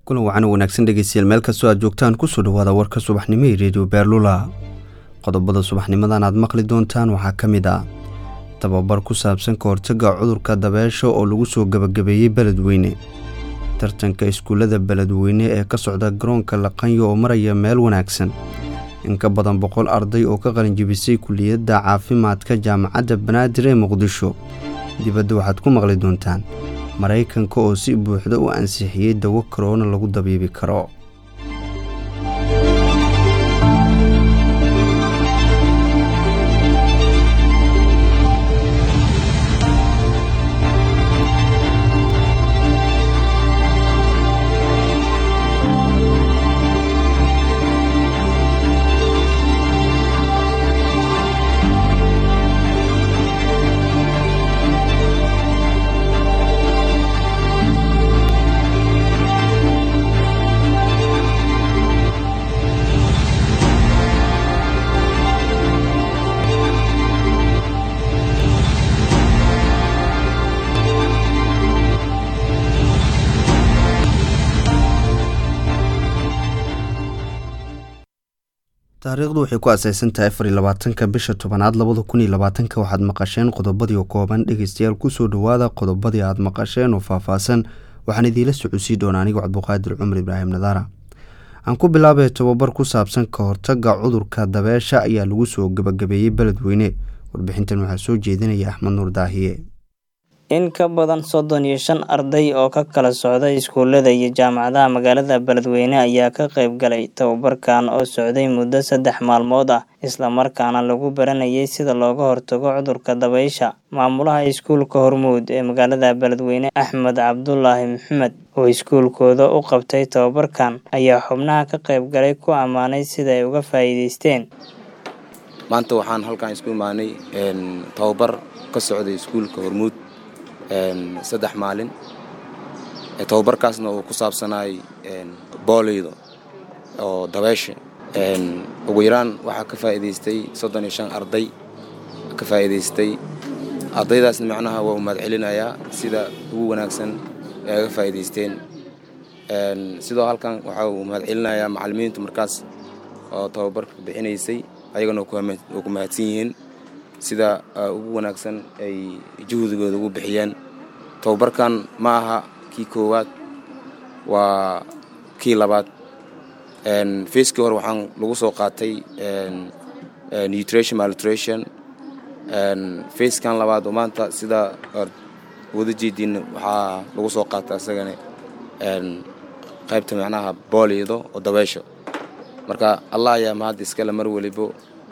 kulan wacan wanaagsan dhegeystayaal meel kastoo aad joogtaan kusoo dhawaada warka subaxnimo ee redio beerlula qodobada subaxnimadan aad maqli doontaan waxaa ka mid ah tababar ku saabsan ka hortagga cudurka dabeesha oo lagu soo gebagabeeyey beledweyne tartanka iskuullada beledweyne ee ka socda garoonka laqanyo oo maraya meel wanaagsan in ka badan boqol arday oo ka qalinjibisay kuliyadda caafimaadka jaamacadda banaadir ee muqdisho dibadda waxaad ku maqli doontaan maraykanka oo si buuxda u ansixiyey dawo karoona lagu dabiibi karo taariikhdu waxay ku asaysan tahay afar iyo labaatanka bisha tobanaad labada kun iyo labaatanka waxaad maqasheen qodobadii oo kooban dhegeystayaal kusoo dhawaada qodobadii aad maqasheen oo faahfaahsan waxaan idiinla socodsiin doonaa anigo cabduqaadir cumar ibraahim nadaara aan ku bilaabay tobabar ku saabsan ka hortagga cudurka dabeesha ayaa lagu soo gebagabeeyey beledweyne warbixintan waxaa soo jeedinaya axmed nuur daahiye in ka badan soddon iyo shan arday oo ka kala socda iskuullada iyo jaamacadaha magaalada beledweyne ayaa ka qayb galay tababarkan oo socday muddo saddex maalmood ah islamarkaana lagu baranayay sida looga hortago cudurka dabaysha maamulaha iskuulka hormuud ee magaalada beledweyne axmed cabdulaahi maxamed oo iskuulkooda u qabtay tababarkan ayaa xubnaha ka qayb galay ku ammaanay sida ay uga faa'iideysteen maanta waxaan halkan isku imaanay tababar ka socday iskuulka hormuud saddex maalin tababarkaasna uu ku saabsanaay booleyda oo dabeesha ugu yaraan waxaa ka faa'iidaystay soddon iyo shan arday ka faa'iidaystay ardaydaasna macnaha waa u mahad celinayaa sida ugu wanaagsan ee aga faa'iidaysteen sidoo halkan waxaa uu mahad celinayaa macallimiintu markaas oo tababarka bixinaysay ayagana uu ku mahadsan yihiin sida ugu wanaagsan ay juhdigooda ugu bixiyeen tababarkan ma aha kii koowaad waa kii labaad facekii hore waxaan lagu soo qaatay nutrition malnutrition facekan labaad oo maanta sida wada jeediin waxaa lagu soo qaata isagana qaybta macnaha booliydo oo dabeesho marka allah ayaa mahadda iskale mar welibo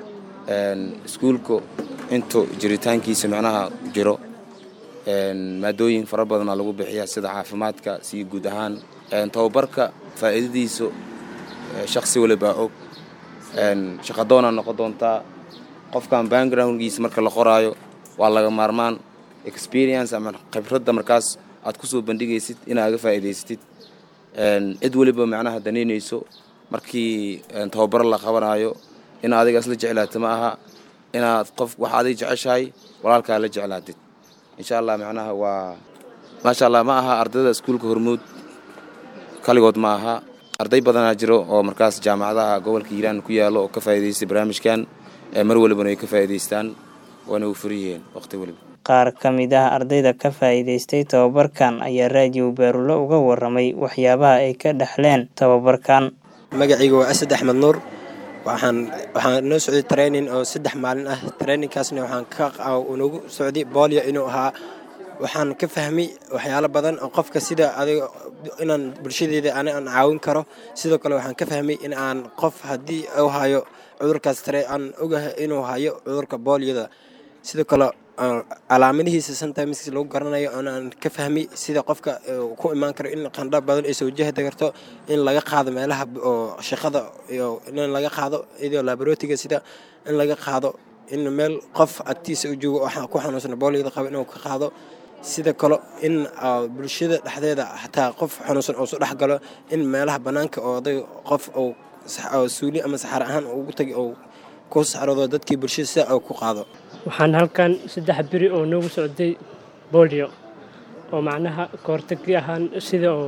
iskuulka intuu jiritaankiisa macnaha jiro maadooyin fara badanaa lagu bixiya sida caafimaadka si guud ahaan tababarka faa'iidadiisa shaksi walibaa og shaqadoonaa noqon doontaa qofkan backgroundgiisa marka la qoraayo waa laga maarmaan experience ama khibradda markaas aad ku soo bandhigaysid inaad aga faa'iidaysatid cid weliba macnaha danaynayso markii tababaro la qabanayo in adiga isla jeclaata ma aha inaad qof waxa adig jeceshahay walaalkaa la jeclaatid insha allah macnaha waa maasha allah ma aha ardayda iskuulka hormuud kaligood ma aha arday badanaa jiro oo markaas jaamacadaha gobolka hiiraan ku yaalo oo ka faa'iidaystay barnaamijkan mar walibana ay ka faa'iidaystaan waana u furan yihiin waqti weliba qaar ka mid ah ardayda ka faa'iidaystay tababarkan ayaa raadiyo baarulo uga warramay waxyaabaha ay ka dhexleen tababarkan magacayga waa asad axmed nuur waxaan waxaan noo socday training oo saddex maalin ah trainingkaasna waxaan ka nagu socday boolio inuu ahaa waxaan ka fahmay waxyaalo badan oo qofka sida adiga inaan bulshadeeda ani aan caawin karo sidoo kale waxaan ka fahmay in aan qof haddii uu hayo cudurkaas tare aan ogahay inuu hayo cudurka booliyada sidoo kale calaamadihiisa sometimes lagu garanayo aan ka fahmay sida qofka ku imaan karo in qandha badan ay soo wajahda karto in laga qaado meelaha oo shaqada iyo in laga qaado iyadoo laboratoryga sida in laga qaado in meel qof agtiisa u joogo ku xanuunsan booliyada qaba inuu ka qaado sida kale in bulshada dhexdeeda xataa qof xanuunsan oo soo dhex galo in meelaha bannaanka oo oday qof oo suuli ama saxaar ahaan ugu tagay oo ku saxrado dadkii bulshada sida oo ku qaado waxaan halkan saddex beri oo noogu socday bolio oo macnaha kahortagii ahaan sida oo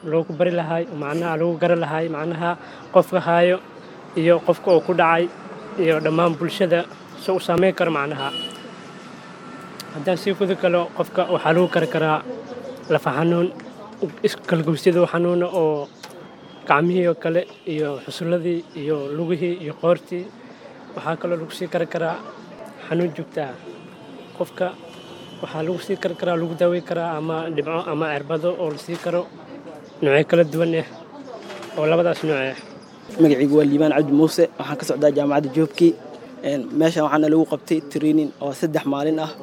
loogu bari lahay macnaha lagu garan lahay macnaha qofka haayo iyo qofka oo ku dhacay iyo dhammaan bulshada si u saameyn karo macnaha haddaan sii kudi kalo qofka waxaa lagu kari karaa lafa xanuun iskalgowsyada xanuuna oo gacmihii oo kale iyo xusulladii iyo lugihii iyo qoortii waxaa kaloo lagu sii kari karaa xanuun joogtaa qofka waxaa lagu sii kari karaa lagu daawey karaa ama dhibco ama cirbado oo la sii karo noocyo kala duwan ah oo labadaas nooc ah magacaygu waa liibaan cabdi muuse waxaan ka socdaa jaamacadda joobkii meeshan waxaana lagu qabtay training oo saddex maalin ah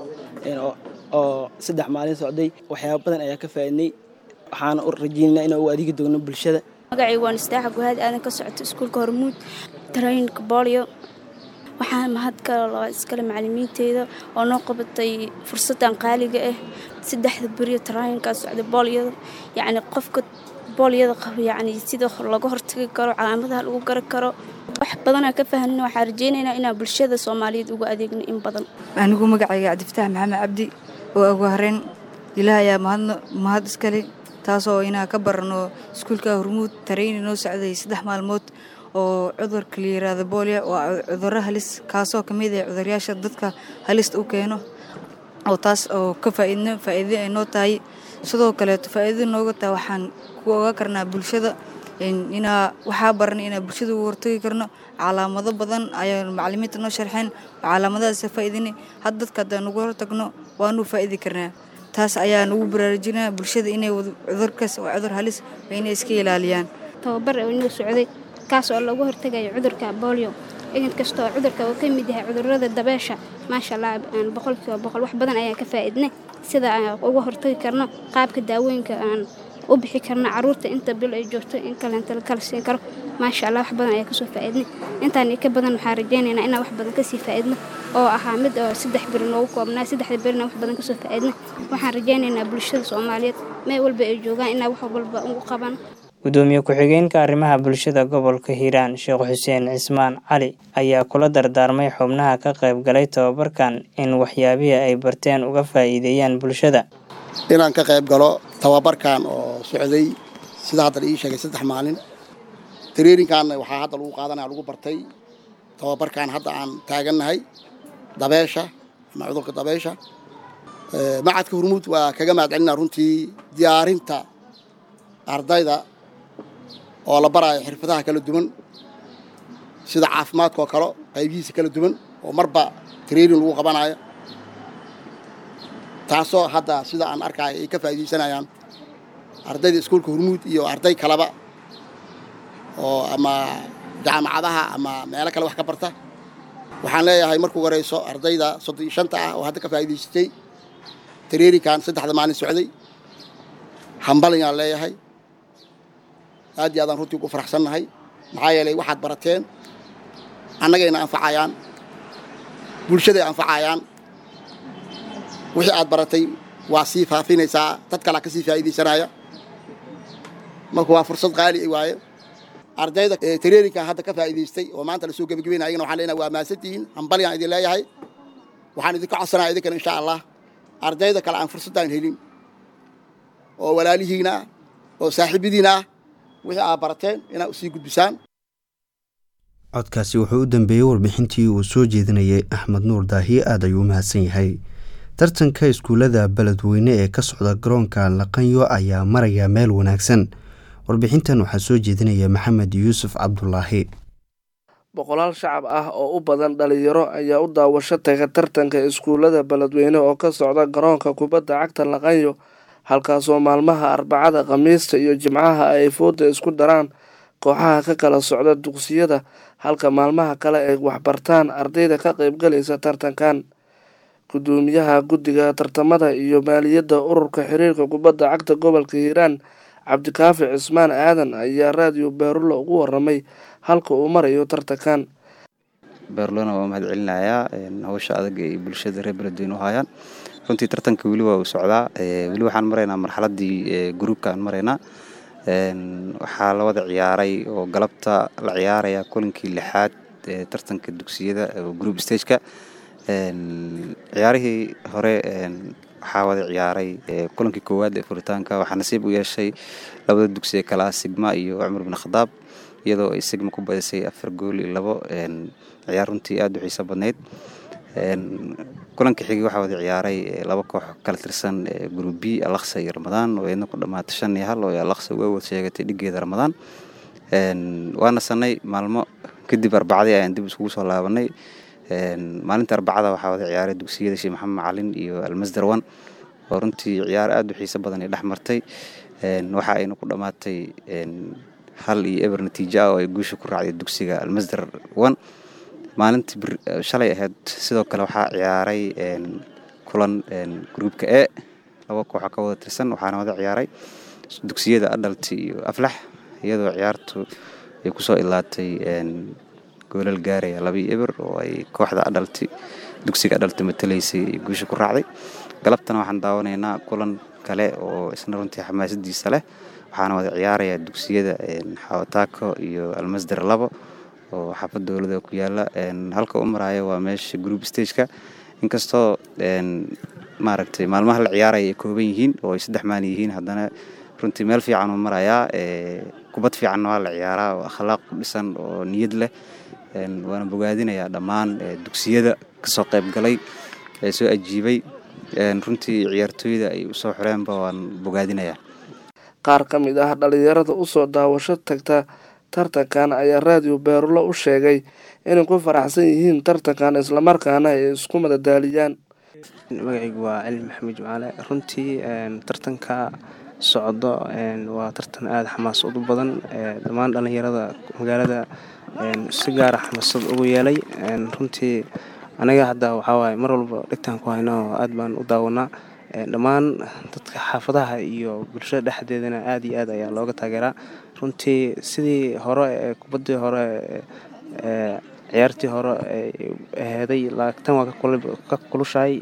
oo saddex maalin socday waxyaaba badan ayaa ka faa'iidnay waxaana u rajaynaynaa inaan u adeegi doono bulshada magacaygu waan istaaxa guhaad aadan ka socoto iskuulka hormuud tarayinka boolyo waxaan mahad kale loo iskale macalimiinteyda oo noo qabatay fursadan qaaliga ah saddexda beriyo tarayinkaa socda boolyada yacni qofka boolyada qaba yacni sida laga hortagi karo calaamadaha lagu gari karo wax badanaa ka fahanina waxaan rajaynaynaa inaan bulshada soomaaliyeed uga adeegno in badan anigu magacayga cabdifataax maxamed cabdi oo ugu horeyn ilaah ayaa mahadno mahad iskale taasoo inaan ka barano iskuulka hormuud tarayni noo socday saddex maalmood oo cudurka la yiraahdo boolya waa cudurro halis kaasoo ka mid ah cuduryaasha dadka halista u keeno oo taas oo ka faa'iidno faa'iido ay noo tahay sidoo kaleeto faa'iido nooga tahay waxaan ku oga karnaa bulshada inaa waxaa baranay inaa bulshada ugu hortagi karno calaamado badan ayaa macalimiinta noo sharxeen calaamadahaas faa'iidinay had dadka haddaan ugu hortagno waanu faa'idi karnaa taas ayaan ugu baraarujinaa bulshada inay cudurkaas waa cudur halis waa inay iska ilaaliyaan tababar oo inoo socday kaas oo lagu hortagayo cudurka boolio igid kastoo cudurka uu ka mid yahay cudurada dabeesha maasha allah boqolkiiba boqol wax badan ayaan ka faa'iidnay sida aan uga hortagi karno qaabka daawooyinka aan u bixi karno caruurta inta bil ay joogto in kaleenta kala siin karo maasha allah wax badan ayaa kasoo faa'iidnay intaan ka badan waxaan rajaynaynaa inaan wax badan kasii faa'iidno oo ahaa mid oo saddex beri noogu koobnaa saddexda berina wax badan kasoo faa'iidna waxaan rajaynaynaa bulshada soomaaliyeed meel walba ay joogaan inaa wax walba ugu qabaan gudoomiye ku-xigeenka arrimaha bulshada gobolka hiiraan sheekh xuseen cismaan cali ayaa kula dardaarmay xubnaha ka qayb galay tababarkan in waxyaabihii ay barteen uga faa'iideeyaan bulshada inaan ka qayb galo tababarkan oo socday sida hadda la ii sheegay saddex maalin tareerinkaanna waxaa hadda lagu qaadanaya lagu bartay tababarkan hadda aan taagannahay dabeesha ama cudurka dabeesha macadka hormuud waa kaga mahadcelinaa runtii diyaarinta ardayda oo la baraayo xirfadaha kala duwan sida caafimaadka oo kale qaybihiisa kala duwan oo marba training lagu qabanayo taasoo hadda sida aan arkaayo ay ka faa'iidaysanayaan ardayda iskuulka hormuud iyo arday kaleba oo ama jaamacadaha ama meelo kale wax ka barta waxaan leeyahay markuu horeyso ardayda soddon iyo shanta ah oo hadda ka faa'iidaysatay traininkan saddexda maalin socday hambalingaan leeyahay aad iyo aadaan runtii ugu faraxsannahay maxaa yeelay waxaad barateen annagayna anfacayaan bulshaday anfacayaan wixii aad baratay waa sii faafinaysaa dad kalaa ka sii faa'iidaysanaya marka waa fursad qaali waaye ardayda traininkan hadda ka faa'iidaystay oo maanta lasoo gebagabeynaya ayagana waxaan leenahay waa mahadsantihiin hambalyaan idin leeyahay waxaan idinka codsanaya idinkana insha allah ardayda kale aan fursaddaan helin oo walaalihiina ah oo saaxiibadiina ah wixii aad barateen inaad usii gudbisaan codkaasi wuxuu u dambeeyey warbixintii uu soo jeedinayay axmed nuur daahiye aad ayuu u mahadsan yahay tartanka iskuullada beledweyne ee ka socda garoonka laqanyo ayaa maraya meel wanaagsan warbixintan waxaa soo jeedinaya maxamed yuusuf cabdulaahi boqolaal shacab ah oo u badan dhalinyaro ayaa u daawasho taga tartanka iskuullada beledweyne oo ka socda garoonka kubadda cagta laqanyo halkaasoo maalmaha arbacada khamiista iyo jimcaha ay fooda isku daraan kooxaha ka kala socda dugsiyada halka maalmaha kale ay waxbartaan ardayda ka qaybgalaysa tartankan gudoomiyaha guddiga tartamada iyo maaliyadda ururka xiriirka kubadda cagta gobolka hiiraan cabdikaafi cismaan aadan ayaa raadiyo beerulo ugu waramay halka uu marayo tartankan beerlona waa mahad celinayaa hawsha adag ay bulshada reer beledweyne u hayaan runtii tartanka weli waa uu socdaa weli waxaan maraynaa marxaladii gruubkaan maraynaa waxaa la wada ciyaaray oo galabta la ciyaaraya kulankii lixaad ee tartanka dugsiyada group stageka ciyaarihii hore waxaa wada ciyaaray kulankii koowaad ee furitaanka waxaa nasiib u yeeshay labada dugsi ee kale ah sigma iyo cumar bin khadaab iyadoo ay sigma ku badisay afar gool iyo labo ciyaar runtii aada u xiiso badnayd kulankii xigay waxaa wada ciyaaray laba koox kala tirsan group b alaksa iyo ramadaan oo iyadna ku dhamaatay shan iyo hal oo alaksa uga wad sheegatay dhigeeda ramadaan waa nasanay maalmo kadib arbacadii ayaan dib iskugu soo laabanay maalinta arbacada waxaa wada ciyaaray dugsiyada sheekh maxamed macalin iyo almasdar one oo runtii ciyaar aada u xiiso badan ay dhex martay waxa ayna ku dhammaatay hal iyo eber natiijo ah oo ay guusha ku raacday dugsiga almasdar one maalintii shalay ahayd sidoo kale waxaa ciyaaray kulan gruubka e laba kooxa ka wada tirsan waxaana wada ciyaaray dugsiyada adhalti iyo aflax iyadoo ciyaartu ay kusoo ilaatay goolal gaaraya laba iyo eber oo ay kooxda adhalti dugsiga adhalti matalaysay ay guusha ku raacday galabtana waxaan daawanaynaa kulan kale oo isna runtii xamaasadiisa leh waxaana wada ciyaaraya dugsiyada xawataako iyo almasdar labo oo xaafad dowlada ku yaala halka u maraayo waa meesha group stageka inkastoo maaragtay maalmaha la ciyaaraya ay kooban yihiin oo ay saddex maan yihiin haddana runtii meel fiican uu marayaa kubad fiicanna waa la ciyaaraa oo akhlaaq ku dhisan oo niyad leh waana bogaadinayaa dhammaan dugsiyada kasoo qayb galay ee soo ajiibay runtii ciyaartooyda ay usoo xoreenba waan bogaadinayaa qaar ka mid ah dhalinyarada usoo daawasho tagta tartankan ayaa raadiyo beerulo u sheegay inay ku faraxsan yihiin tartankan islamarkaana ay isku madadaaliyaan magacaygu waa cali maxamed jimcaale runtii tartanka socdo waa tartan aada xamaasad u badan dhammaan dhallinyarada magaalada si gaara xamaasad ugu yeelay runtii anaga hadda waxaawaay mar walba dhegtaan ku hayno aad baan u daawanaa dhammaan dadka xaafadaha iyo bulshada dhexdeedana aada iyo aad ayaa looga taageeraa runtii sidii hore ee kubaddii hore ciyaartii hore aheeday tan waa ka kulushahay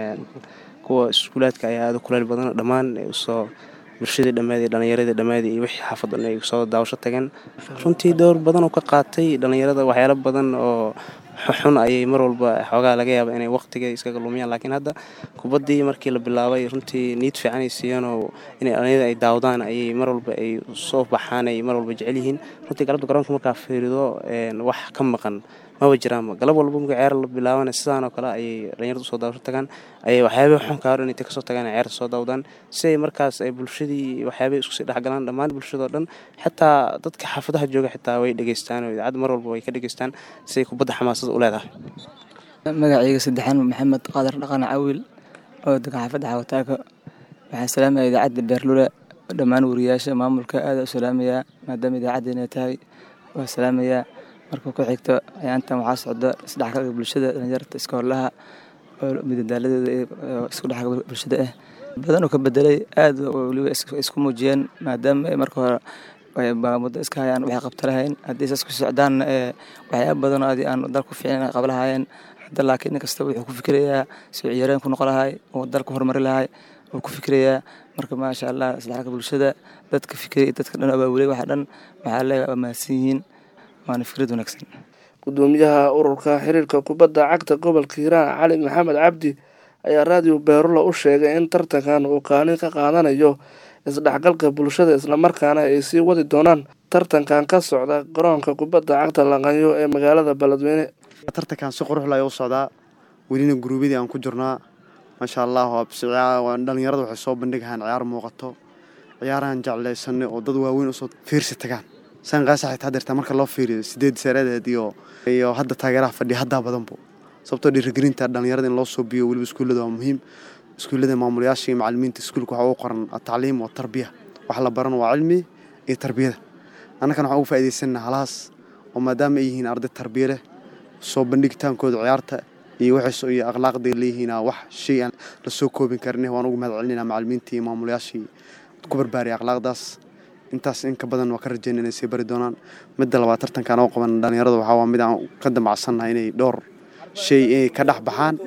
kuwa iskuulaadka ayaa aada u kuleyl badan dhammaan usoo bulshadii dhammeed dhallinyaradii dhammeed iyo wixii xaafad dhan ay soo daawasho tageen runtii dowr badan oo ka qaatay dhallinyarada waxyaalo badan oo xun ayay mar walba xoogaa laga yaaba inay waqtiga iskaga lumiyaan laakiin hadda kubaddii markii la bilaabay runtii niid fiican ay siiyeen oo inay dhallinyarada ay daawadaan ayay mar walba ay soo baxaan ay mar walba jecel yihiin runtii galabta garoonka markaa fiirido wax ka maqan maba jiraanba galab walba marka ciyaar la bilaabana sidaan oo kale ayay dhalinyarada usoo daawasho tagaan ayay waxyaabay xunka hor intay kasoo tagaan ciyaarta soo daawdaan si ay markaas ay bulshadii waxyaabay isku sii dhexgalaan dhammaan bulshadao dhan xitaa dadka xaafadaha jooga xitaa way dhegeystaan oo idaacadda mar walba way ka dhegeystaan si ay kubadda xamaasada u leedahay magacayga saddexaan maxamed qaadar dhaqan cawil oo degan xaafadda xawataaka waxaan salaamaya idaacadda beerlule dhammaan wariyaasha maamulka aada u salaamayaa maadaama idaacaddeenay tahay waa salaamayaa marka ku xigto ayaantan waxaa socda isdhexgalka bulshada dhalinyarta iska horlaha oo midadaaladeeda isku dhexgalka bulshada ah badan oo ka bedelay aad weliba isku muujiyeen maadaama ay marka hore muddo iska hayaan waxay qabta lahayn haddii saas ku socdaanna ee waxyaaba badan oo adi aan dalku fiicin qaba lahaayeen hadda laakiin nin kasta wuxuu ku fikirayaa soo ciyaareen ku noqon lahay oo dalku horumari lahay wuu ku fikirayaa marka maasha allah isdhexgalka bulshada dadka fikiraya dadka dhan abaabulay waxa dhan waxaa leeyahay waa mahadsan yihiin waana fikrad wanaagsan gudoomiyaha ururka xiriirka kubadda cagta gobolka hiiraan cali maxamed cabdi ayaa raadiyo beerula u sheegay in tartankan uu kaalin ka qaadanayo isdhexgalka bulshada islamarkaana ay sii wadi doonaan tartankan ka socda garoonka kubadda cagta laqanyo ee magaalada beledweyne tartankan si qurux leh u socdaa welina guruubyadii aan ku jirnaa maasha allah dhalinyarada waxay soo bandhigahaan ciyaar muuqato ciyaarahan jeclaysanay oo dad waaweyn usoo fiirsi tagaan sanqaasa xitaa dirtaa marka loo fiiriyo sideed sareedeed iyo iyo hadda taageeraha fadhiya haddaa badanbo sababtoo dhiirigelinta dhalinyarada in loo soo biyo weliba iskuullada waa muhiim iskuullada maamulayaasha iyo macalimiinta iskuulka waxaa ugu qoran atacliim wa tarbiya wax la baran waa cilmi iyo tarbiyada annagana waxaan ugu faa'iidaysanna halahaas oo maadaama ay yihiin arday tarbiya leh soo bandhigitaankooda ciyaarta iyo waxay iyo akhlaaqday leeyihiin wax shay aan la soo koobin karin waan ugu mahad celinayna macalimiinta iyo maamulayaashii ku barbaariyay akhlaaqdaas intaas in ka badan waa ka rajeyna inay sii bari doonaan midda labaad tartankan oo qaban dhalinyarada waxaa waa mid aan ka damacsannahay inay dhowr shay inay ka dhex baxaan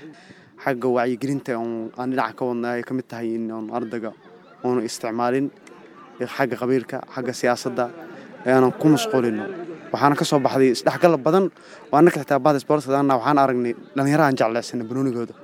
xagga wacyigelinta aan dhinaca ka wadna ay ka mid tahay in oon ardayga oonu isticmaalin xagga qabiilka xagga siyaasadda aanan ku mashquulino waxaana ka soo baxday isdhexgal badan oo annaka xitaa bahda sportskana waxaan aragnay dhalinyaro aan jeclaysanay banoonigooda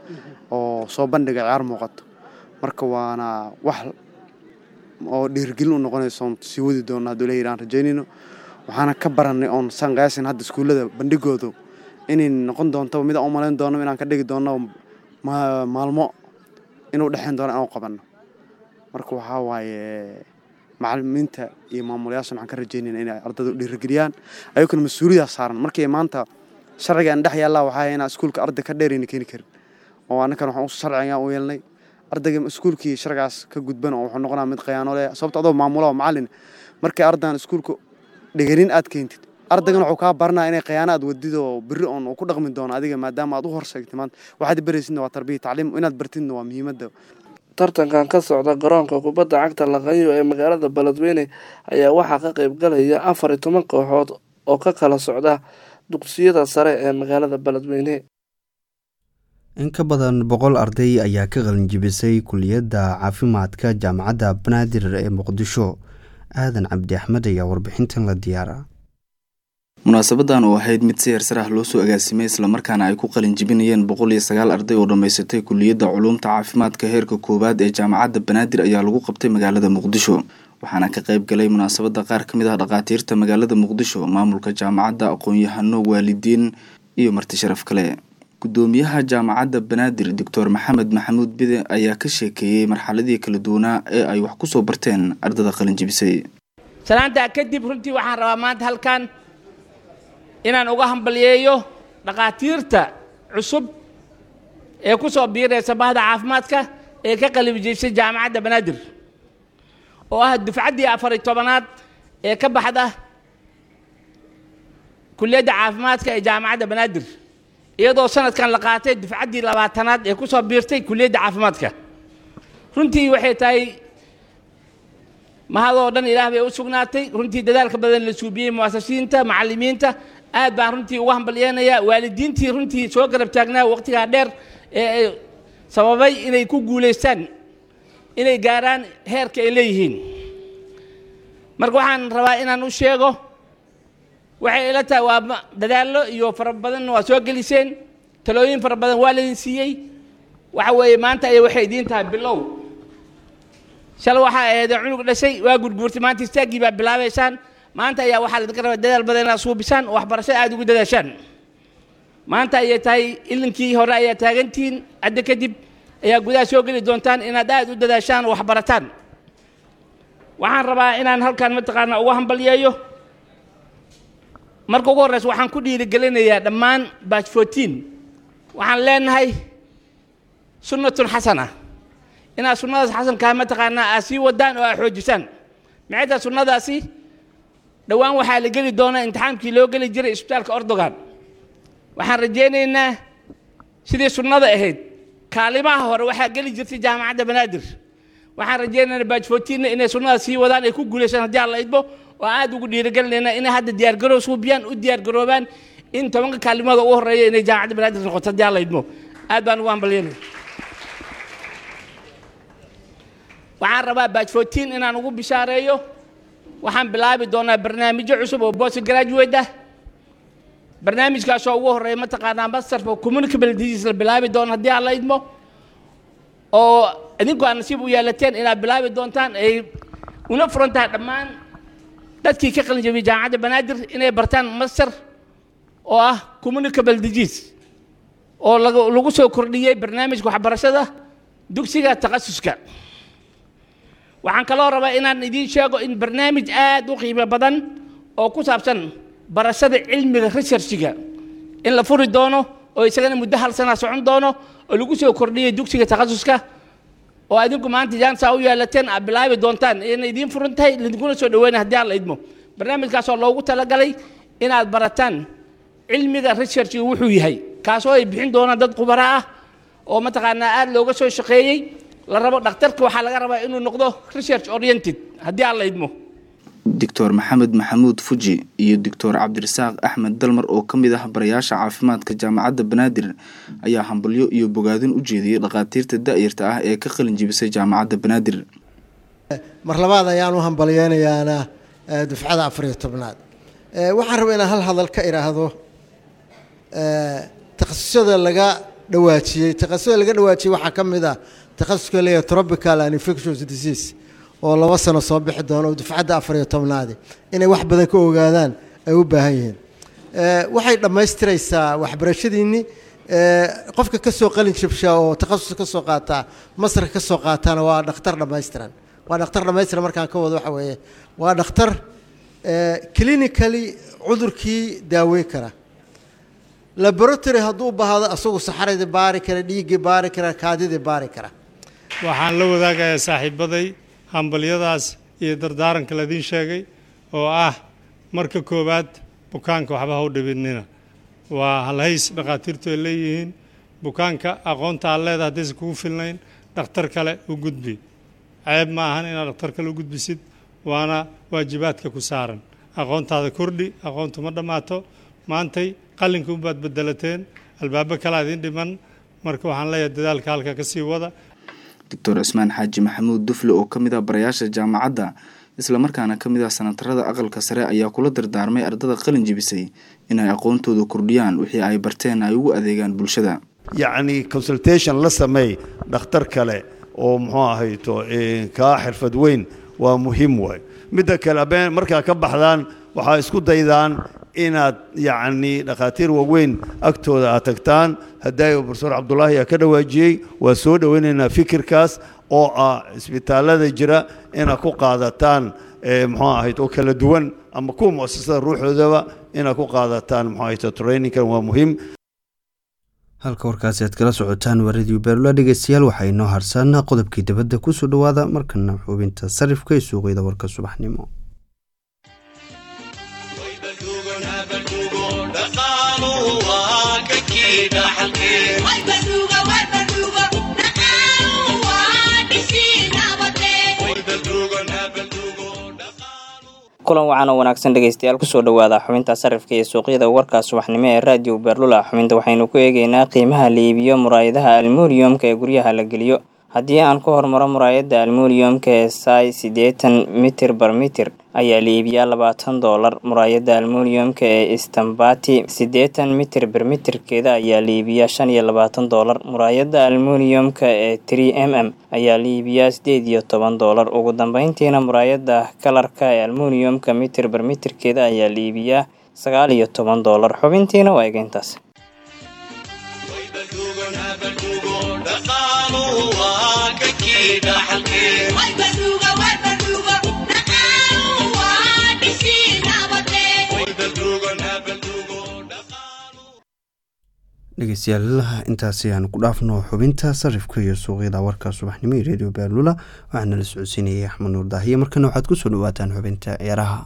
oo soo bandhiga ciyaar muuqato marka waana wax oo dhiirigelin u noqonayso oon sii wadi doona hadduu ilahi aan rajaynayno waxaana ka baranay oon saan qiyaasin hadda iskuullada bandhigoodu inay noqon doonto mid aan u malayn doono inaan ka dhigi doono maalmo inuu dhexeyn doono aan u qabanno marka waxaa waaye macalimiinta iyo maamulayaashan waxaan ka rajaynayna inay ardayda u dhiirigeliyaan ayaguna mas-uuliyadaas saaran markii maanta sharciga aan dhex yaallaa waxaa inaan iskuulka arday ka dheerayna keeni karin oo annakan waxaan sharcigan u yeelnay ardayga iskuulkii sharcigaas ka gudban oo wuxuu noqonaa mid khiyaano leh sababta adoo maamula oo macallin markii ardaydan iskuulka dhiganin aad keentid ardaygan wuxuu kaa baranaa inay khiyaano aad wadid oo berri oon uu ku dhaqmi doono adiga maadaama aad u horseegtay maanta waxaad baraysidna waa tarbiya tacliim inaad bartidna waa muhiimadda tartankan ka socda garoonka kubadda cagta laqanyo ee magaalada beledweyne ayaa waxaa ka qayb galaya afar iyo toban kooxood oo ka kala socda dugsiyada sare ee magaalada beledweyne in ka badan boqol arday ayaa ka qalinjibisay kuliyadda caafimaadka jaamacadda banaadir ee muqdisho aadan cabdi axmed ayaa warbixintan la diyaara munaasabadan oo ahayd mid si heersar ah loo soo agaasimay islamarkaana ay ku qalin jibinayeen boqol iyo sagaal arday oo dhammaysatay kuliyadda culuumta caafimaadka heerka koowaad ee jaamacadda banaadir ayaa lagu qabtay magaalada muqdisho waxaana ka qayb galay munaasabadda qaar ka mid ah dhakhaatiirta magaalada muqdisho maamulka jaamacadda aqoon-yahano waalidiin iyo marti sharaf kale gudoomiyaha jaamacadda banaadir doctor maxamed maxamuud bide ayaa ka sheekeeyey marxaladii kala duwanaa ee ay wax ku soo barteen ardada qalinjibisay salaantaa kadib runtii waxaan rabaa maanta halkan inaan uga hambalyeeyo dhakhaatiirta cusub ee ku soo biiraysa bahda caafimaadka ee ka qalinjibisay jaamacadda banaadir oo ah dufcaddii afariy tobanaad ee ka baxda kuliyadda caafimaadka ee jaamacadda banaadir iyadoo sanadkan la qaatay dufcaddii labaatanaad ee ku soo biirtay kuliyadda caafimaadka runtii waxay tahay mahadoo dhan ilaah bay u sugnaatay runtii dadaalka badan la suubiyey muasasiinta macallimiinta aad baan runtii uga hambalyeenayaa waalidiintii runtii soo garab taagnaa waqtigaa dheer ee sababay inay ku guulaystaan inay gaaraan heerka ay leeyihiin marka waxaan rabaa inaan u sheego waxay ila tahay waa dadaallo iyo fara badanna waa soo geliseen talooyin fara badan waa laydin siiyey waxa weeye maanta ayay waxay idiin tahay bilow shal waxaa aheedee cunug dhashay waa gurguurtay maanta istaaggii baa bilaabaysaan maanta ayaa waxaa laydinka rabaa dadaal badan inaad suubisaan oo waxbarasho aada ugu dadaashaan maanta ayay tahay ilinkii hore ayaa taagantihiin hadda kadib ayaa gudaha soo geli doontaan inaad aada u dadaashaan oo waxbarataan waxaan rabaa inaan halkan mataqaanaa uga hambalyeeyo marka ugu horreysa waxaan ku dhiirigelinayaa dhammaan batch fourteen waxaan leenahay sunnatun xasana inaad sunnadaas xasankaa mataqaanaa aad sii wadaan oo aad xoojisaan maxay tahay sunnadaasi dhowaan waxaa la geli doonaa imtixaankii loo geli jiray isbitaalka ordogan waxaan rajaynaynaa sidii sunnada ahayd kaalimaha hore waxaa geli jirtay jaamacadda banaadir waxaan rajaynaynaa batch fourteenna inay sunnadaas sii wadaan ay ku guulaysaan haddii aan la idmo oo aad ugu dhiirigelinaynaa inay hadda diyaargaroow suubiyaan u diyaargaroobaan in tobanka kaalimada ugu horreeya inay jaamacadda banaadir noqoto haddii aan la idmo aad baan ugu hambalyanaya waxaan rabaa batch fourteen inaan ugu bishaareeyo waxaan bilaabi doonaa barnaamijyo cusub oo post graduate ah barnaamijkaasoo ugu horreeya mataqaanaa master for communicable disease la bilaabi doono haddii aan la idmo oo idinku aad nasiib u yeelateen inaad bilaabi doontaan ay una furan tahay dhammaan dadkii ka qalin jabiyey jaamacadda banaadir inay bartaan master oo ah communicable disease oo lagu soo kordhiyey barnaamijka waxbarashada dugsiga takhasuska waxaan kaloo rabaa inaan idiin sheego in barnaamij aad u qiimo badan oo ku saabsan barashada cilmiga researchiga in la furi doono oo isagana muddo hal sana socon doono oo lagu soo kordhiyey dugsiga takhasuska oo adinku maanta jaansaa u yeelateen aad bilaabi doontaan ina idiin furan tahay idinkuna soo dhaweynay haddii aan la idmo barnaamijkaasoo loogu talagalay inaad barataan cilmiga researchiga wuxuu yahay kaasoo ay bixin doonaan dad khubara ah oo mataqaanaa aad looga soo shaqeeyey la rabo dhakhtarka waxaa laga rabaa inuu noqdo research oriented haddii aan la idmo doctor maxamed maxamuud fuji iyo doctor cabdirasaaq axmed dalmar oo ka mid ah barayaasha caafimaadka jaamacadda banaadir ayaa hambalyo iyo bogaadin u jeediyey dhakhaatiirta da'yarta ah ee ka qalin jibisay jaamacadda banaadir mar labaad ayaan u hambalyeynayaana dufcada afariyo tobnaad waxaan rabaa inaan hal hadal ka idhaahdo takhasusyada laga dhawaajiyey takhasuska laga dhawaajiyey waxaa ka mid ah takhasuska leeyahay tropical and infectious disease oo laba sano soo bixi doono oo dufcadda afar iyo tobnaadi inay wax badan ka ogaadaan ay u baahan yihiin waxay dhammaystiraysaa waxbarashadiinni qofka ka soo qalin jabsha oo takhasus ka soo qaataa masarka ka soo qaataana waa dhakhtar dhammaystiran waa dhakhtar dhammaystiran markaan ka wado waxa weeye waa dhakhtar clinically cudurkii daaweyn kara laboratory hadduu baahdo asagu saxaradii baari kara dhiiggii baari kara kaadidii baari kara waxaan la wadaagayaa saaxiibaday hambalyadaas iyo dardaaranka ladiin sheegay oo ah marka koowaad bukaanka waxba ha u dhibinina waa halhays dhakhaatiirtu ay leeyihiin bukaanka aqoonta aad leedahay haddaysan kugu filnayn dhakhtar kale u gudbi ceeb ma ahan inaad dhakhtar kale u gudbisid waana waajibaadka ku saaran aqoontaada kordhi aqoontu ma dhammaato maantay qalinka unbaad bedelateen albaabo kalea idiin dhiman marka waxaan leeyahay dadaalka halka ka sii wada doctor cismaan xaaji maxamuud dufle oo ka mid ah barayaasha jaamacadda islamarkaana ka mid ah sanatarada aqalka sare ayaa kula dardaarmay ardada qalin jibisay inay aqoontooda kordhiyaan wixii ay barteen ay ugu adeegaan bulshada yacni consultation la sameey dhakhtar kale oo muxuu ahayto kaa xirfad weyn waa muhiim waay midda kale abeen markaa ka baxdaan waxaa isku daydaan inaad yacni dhakhaatiir waaweyn agtooda aad tagtaan hadaayo profesor cabdulaahi aa ka dhawaajiyey waa soo dhoweynaynaa fikirkaas oo ah isbitaallada jira inaad ku qaadataan muxuu ahayd oo kala duwan ama kuwa muasasada ruuxoodaba inaad ku qaadataan muxuu ahayd trainingkan waa muhiim halka warkaasi aad kala socotaan waa radio beerula dhegeystayaal waxaa inoo harsan qodobkii dibadda kusoo dhowaada markana xubinta sarifka ee suuqyada warka subaxnimo kulan wacan oo wanaagsan dhegeystayaal kusoo dhowaada xubinta sarifka iyo suuqyada warka subaxnimo ee raadiyo beerlula xubinta waxaynu ku eegeynaa qiimaha la iibiyo muraayadaha almuuniyumka ee guryaha la geliyo haddii aan ku hormaro muraayadda almuuniyumka ee sai siddeetan mitir bar mitir ayaa la iibiyaa labaatan doolar muraayadda almuuniyumka ee istambati siddeetan mitir bar mitirkeeda ayaa la iibiyaa shan iyo labaatan doolar muraayadda almuuniyumka ee tree m m ayaa la iibiyaa sideed iyo toban doolar ugu dambeyntiina muraayadda kalarka ee almuuniyumka mitir bar mitirkeeda ayaa la iibiyaa sagaal iyo toban doolar xubintiina waa egeyntaas dhegeystayaal intaasi aan ku dhaafno xubinta sarifka iyo suuqyada warka subaxnimo iyo redio baalula waxaana la socodsiinayay axmed nuur daahiye markana waxaad kusoo dhawaataan xubinta ciyaaraha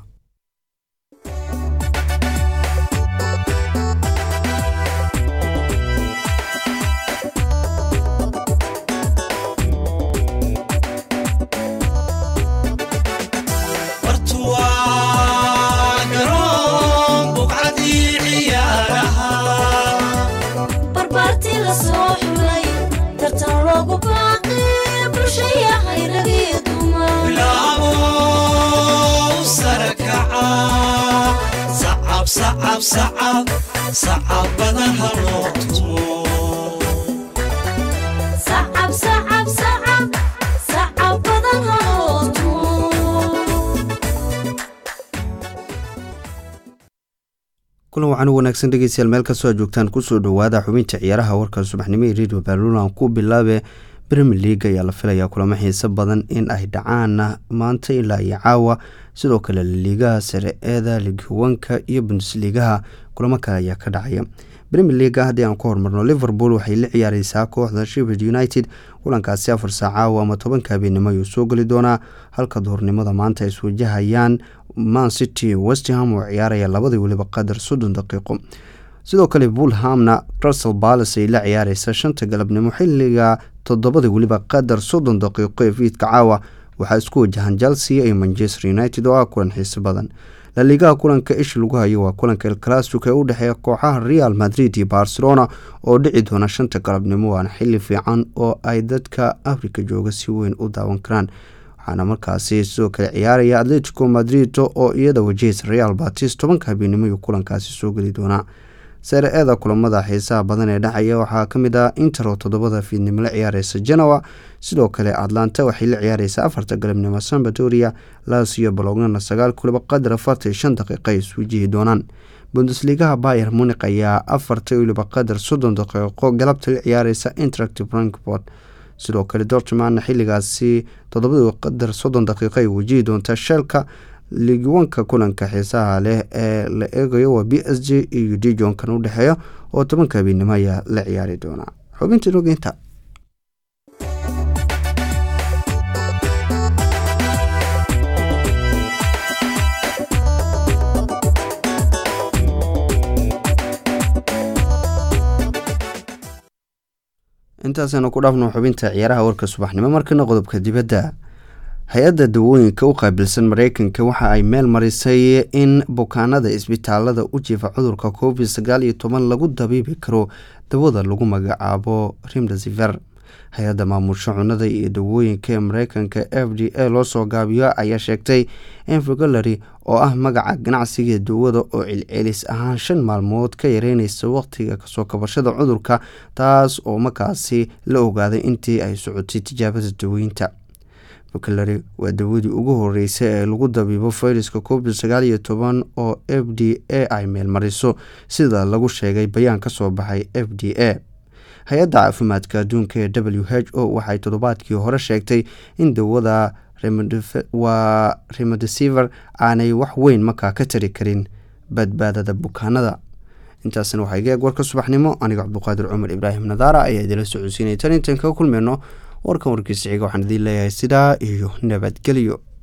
kulan wacan u wanaagsan dhegeystayaal meel kastoo aad joogtaan kusoo dhowaada xubinta ciyaaraha warka subaxnimo ee radio baalulan ku bilaabe bremier league ayaa la filayaa kulamo xiiso badan in ay dhacaan maanta ilaa iyo caawa sidoo kale liigaha sare eeda ligiwanka iyo bundesliigaha kulamo kale ayaa ka dhacaya bremier leaga haddii aan ku hormarno liverpool waxay la ciyaareysaa kooxda sheffield united kulankaasi afar saac caawa ama tobanka habeenimo ayuu soo geli doonaa halka duhurnimada maanta ay iswajahayaan man city westham oo ciyaaraya labadii weliba qadar soddon daqiiqo sidoo kale bulhamna crustal balas ay la ciyaareysa shanta galabnimo xiliga toddobada weliba qadar soddon daqiiqo ee fiidka caawa waxaa isku wajahan chelsea iyo manchester united oo ah kulan xiiso badan laliigaha kulanka ish lagu hayo waa kulanka el clasico ee u dhexeeya kooxaha real madrid iyo barcelona oo dhici doona shanta galabnimo waana xili fiican oo ay dadka africa jooga si weyn u daawan karaan waxaana markaasi sidoo kale ciyaaraya atletico madrid oo iyada wajaheysa real batis tobanka habeenimo iyo kulankaasi soo geli doonaa seere-eeda kulamada xiisaha badan ee dhacaya waxaa ka mid ah intero toddobada fiidnimo la ciyaareysa genoa sidoo kale atlanta waxay la ciyaareysa afarta galabnimo sambatoria lasio bolognana sagaal kuliba qadar afartan shan daqiiqa ay iswajihi doonaan bundesligaha bayer munik ayaa afarta weliba qadar soddon daqiiqo galabta la ciyaareysa interactive frankport sidoo kale dortmana xiligaasi toddobadii qadar soddon daqiiqo ay wajihi doontaa sheelka ligiwanka kulanka xiisaha leh ee la eegayo waa b s g iyo dijonkan u dhexeeya oo tobanka habeennimo ayaa la ciyaari doonaa xubintii rogeynta intaasaynu ku dhaafno xubinta ciyaaraha warka subaxnimo markana qodobka dibadda hay-adda dawooyinka u qaabilsan mareykanka waxa ay meel marisay in bukaanada isbitaalada u jiifa cudurka covid sagaal iyo toban lagu dabiibi karo dawada lagu magacaabo rimdesiver hay-adda maamusha cunada iyo dawooyinka ee mareykanka f d a loo soo gaabiyo ayaa sheegtay in fogolary oo ah magaca ganacsiga dawada oo celcelis ahaan shan maalmood ka yareyneysa waqtiga kasoo kabashada cudurka taas oo markaasi la ogaaday intii ay socotay tijaabada dawooyinta vocalary waa dawadii ugu horeysay ee lagu dabiibo fayraska covid sagaal iyo toban oo f d a ay meelmariso sida lagu sheegay bayaan ka soo baxay f d a hay-adda caafimaadka adduunka ee w h o waxay toddobaadkii hore sheegtay in dawada waa remodesiver aanay wax weyn markaa ka tari karin badbaadada bukaanada intaasna waxaa iga eeg warka subaxnimo aniga cabduqaadir cumar ibraahim nadaara ayaa idila socodsiinaya tan intaan kaga kulmeyno warkan warkiisa xiga waxaan idiin leeyahay sidaa iyo nabadgelyo